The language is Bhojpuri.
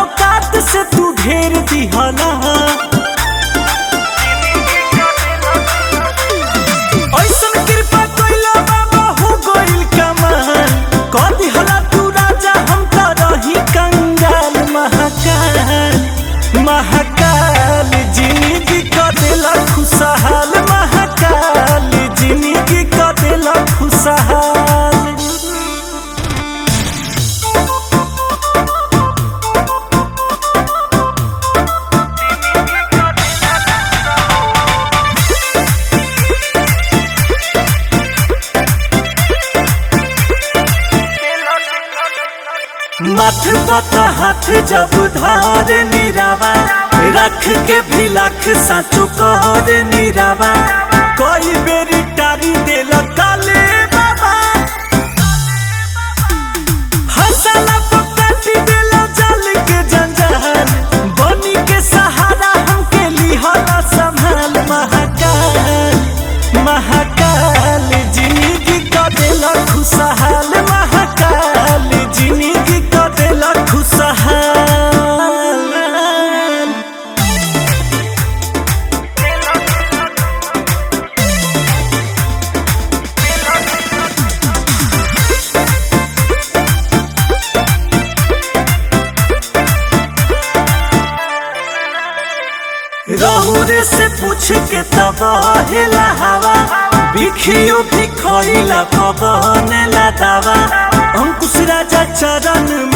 औकात से तू घेर दिहला ऐसन कृपा कइला बाबा हो गइल कमाल कह दिहला तू राजा हम त रही कंगाल महाकाल महाकाल जिंदगी क देला खुशहाल महाकाल जिंदगी क देला खुशहाल मथ पत हाथ जब धार निरावा रख के भी लख साचो कहर निरावा कोई बेरी टारी देल काले बाबा हसला पकाटी देल जल के जंजाल बनी के सहारा हमके लिहला संभाल महाकाल महाकाल जिंदगी क देल खुशहाल महाकाल जिंदगी क देल खुशहाल रहुरे से पूछ के तब हेला हवा बिखियो भी खइला पवन ला दावा अंकुश राजा चरण